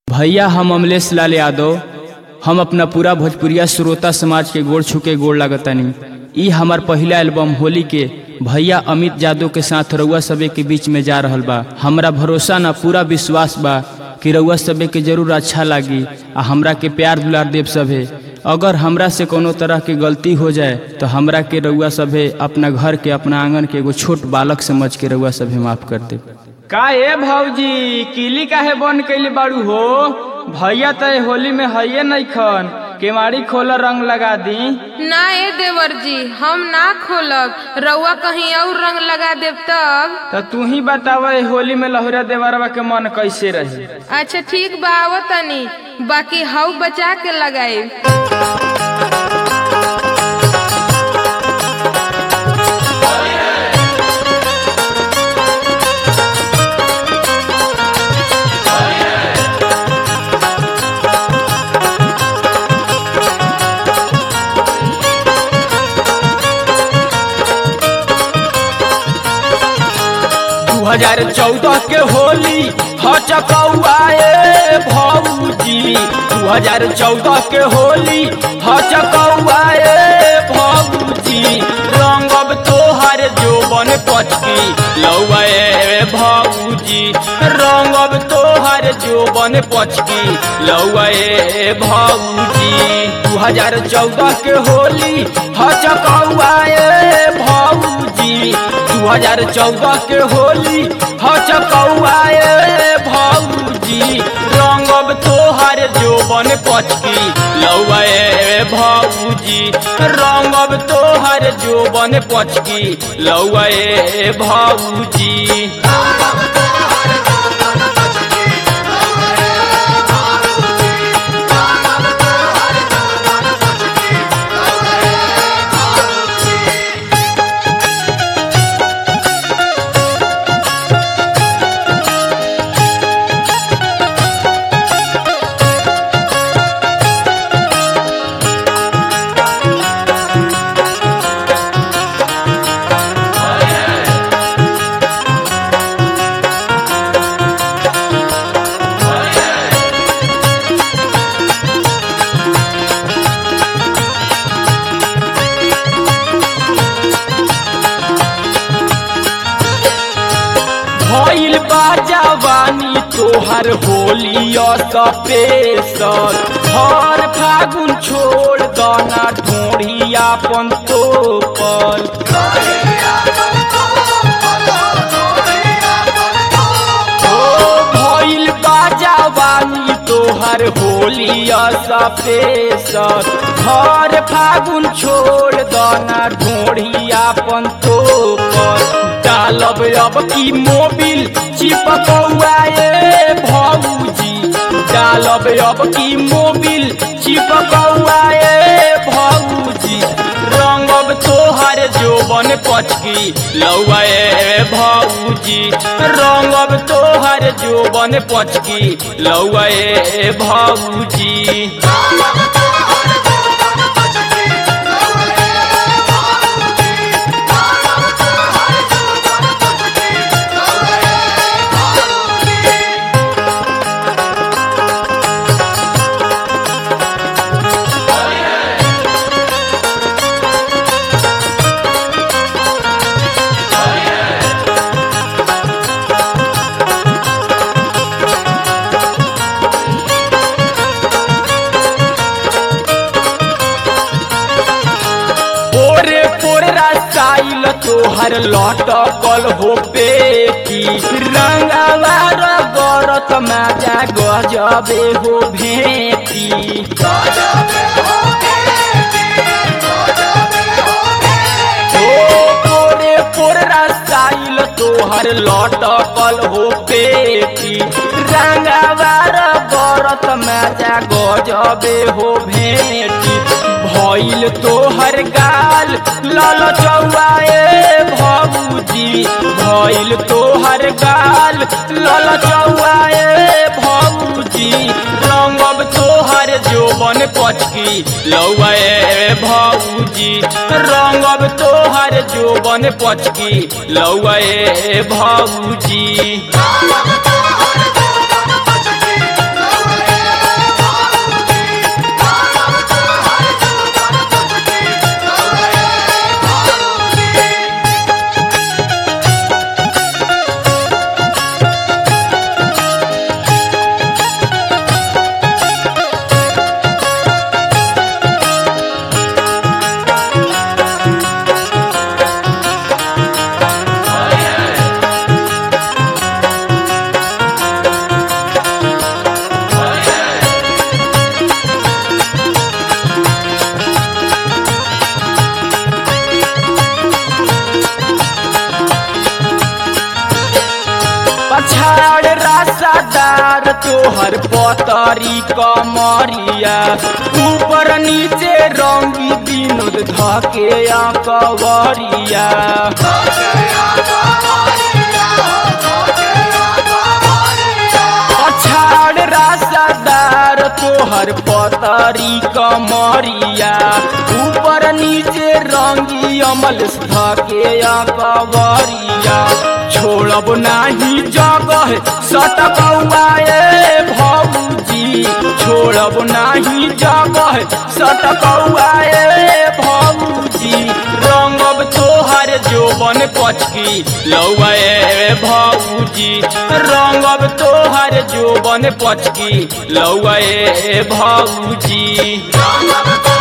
भैया हम अमलेश लाल यादव हम अपना पूरा भोजपुरिया श्रोता समाज के गोड़ छुके गोड़ लागतानी ई हमार पहिला एल्बम होली के भैया अमित यादव के साथ रउआ सबे के बीच में जा रहल बा हमरा भरोसा ना पूरा विश्वास बा कि रउआ सबे के जरूर अच्छा लागी आ हमरा के प्यार दुलार देव सभे अगर हमरा से कोनो तरह के गलती हो जाए तो हमरा के रउआ सभे अपना घर के अपना आंगन के एगो छोट बालक समझ के रउआ सभे माफ कर दे का ए भौजी किली काहे बंद कैले बाड़ू हो भैया त होली में हइये नइखन केवाड़ी खोल रंग लगा दी ना ए देवर जी हम ना खोलब रउआ कहीं और रंग लगा देब तब तो तू ही बताव ए होली में लहुरा देवरवा के मन कैसे रही अच्छा ठीक बा आवो तनी बाकी हऊ बचा के लगाई दू हजार चौदह के होली हचकौआए भौजी दू हजार चौदह के होली हचकौआए भौजी रंगब तोहर जोबन पचकी लौए भौजी रंगब तोहर जोबन पचकी लौए भौजी दू हजार चौदह के होली हचकौआए भौजी दू हजार चौदह के होली हचकौआए भौजी रंगब तोहर जोबन पचकी लौए भौजी रंगब तोहर जोबन पचकी लौए भौजी भइल बा जवानी तोहर होली सपेसर हर फागुन छोड़ दना ढोढ़िया पन तो पर ओ भइल बा जवानी तोहर होली सपेसर हर फागुन छोड़ दना ढोढ़िया पन तो पर डालब अब की मोबिल चिपकौआए भौजी डालब अब की मोबिल चिपकौआए भौजी रंगब तोहर जोबन पचकी लौए भौजी रंगब तोहर जोबन पचकी लौए भौजी पोरे पोरे रसाइल तोहर लटकल हो पेटी रंगवार गरत माजा गजबे हो भेटी ओ पोरे पोरे रसाइल तोहर लटकल हो पेटी रंगवार गरत माजा गजबे हो भेटी भइल तोहर गाल लाल चौआए भौजी भइल तोहर गाल लाल चौआए भौजी रंगब तोहर जोबन पचकी लौए भौजी रंगब तोहर जोबन पचकी लौए भौजी Thank you. रासादार तोहर पतरी कमरिया ऊपर नीचे रंगी विनोद धके कवरिया पछाड़ रासादार तोहर पतरी कमरिया ऊपर नीचे रंगी अमल धके कवरिया छोड़ब नाही जगह सटकौआए भौजी छोड़ब नाही जगह सटकौआए भौजी रंगब तोहर जोबन पचकी लौए भौजी रंगब तोहर जोबन पचकी लौए भौजी रंगब